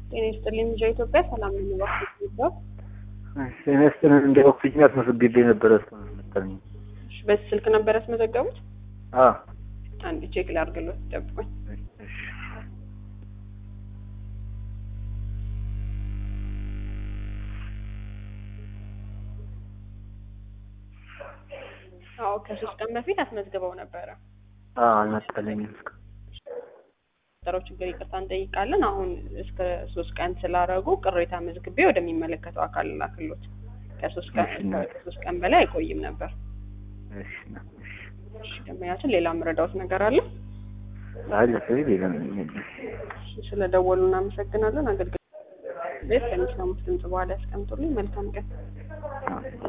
ጤና ይስጥልኝ ልጇ ኢትዮጵያ ሰላም ነኝ እባክዎት ይባል ጤና ይስጥልን እንደ ኦክሲጅን አስመዝግቤ ነበረ እስካሁን መሰለኝ። እሺ በዚህ ስልክ ነበር ያስመዘገቡት አዎ አንድ ቼክ ላድርግልዎት ይጠብቁኝ እሺ አዎ ከሶስት ቀን በፊት አስመዝግበው ነበረ አዎ አልመሰለኝም እስካሁን። ጠረው ችግር ይቅርታ እንጠይቃለን አሁን እስከ ሶስት ቀን ስላረጉ ቅሬታ መዝግቤ ወደሚመለከተው አካል ላክሎት ከሶስት ቀን እሺ፣ እናቴ። ከሶስት ቀን በላይ አይቆይም ነበር እሺ ነው እሺ እሺ ደንበኛችን ሌላ የምረዳዎት ነገር አለ አይ ለሰው ሌላ ምንም የለም። ስለ ደወሉ እናመሰግናለን አገልግሎት ቤት ከሚሰሙት ድምጽ በኋላ ያስቀምጡልኝ መልካም ቀን አዎ